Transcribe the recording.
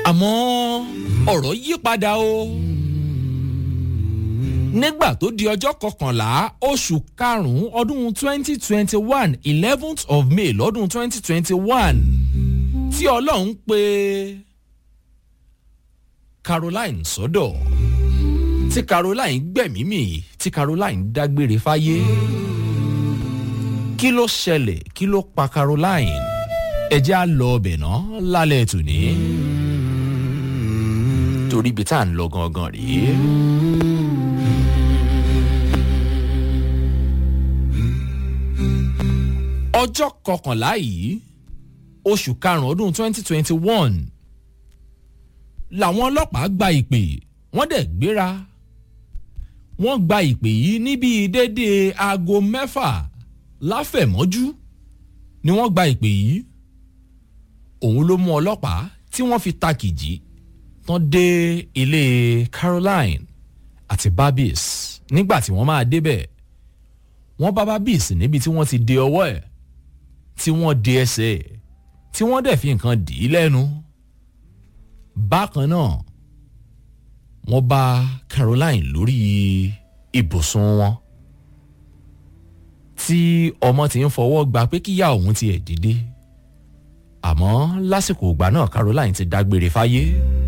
àmọ́ ọ̀rọ̀ yí padà o nígbà tó di ọjọ́ kọkànlá oṣù karùn-ún ọdún twenty twenty one eleventh of may lọ́dún twenty twenty one tí ọlọ́run pé caroline sọ́dọ̀ tí caroline gbẹ̀mímì tí caroline dágbére fáyé kí ló ṣẹlẹ̀ kí ló pa caroline ẹjẹ́ á lọ ọbẹ̀ náà lálẹ́ tòní torí ibi tá à ń lọ gangan rèé. ọjọ́ kọkànlá yìí oṣù karùn-ún ọdún twenty twenty one làwọn ọlọ́pàá gba ìpè wọ́n dẹ̀ gbéra wọ́n gba ìpè yìí níbi déédéé aago mẹ́fà láfẹ̀mọ́jú ni wọ́n gba ìpè yìí òun ló mú ọlọ́pàá tí wọ́n fi takìjì tán dé ilé caroline àti barbies nígbà tí wọ́n máa débẹ̀ wọ́n bá barbies níbi tí wọ́n ti de ọwọ́ ẹ̀ tí wọ́n de ẹsẹ̀ ẹ̀ tí wọ́n dẹ̀ fi nǹkan dì í lẹ́nu bákan náà wọ́n bá caroline lórí ibùsùn wọn tí ọmọ ti ń fọwọ́ gba pé kíyà òun ti ẹ̀ dìde àmọ́ lásìkò ìgbà náà caroline ti dágbére fáyé.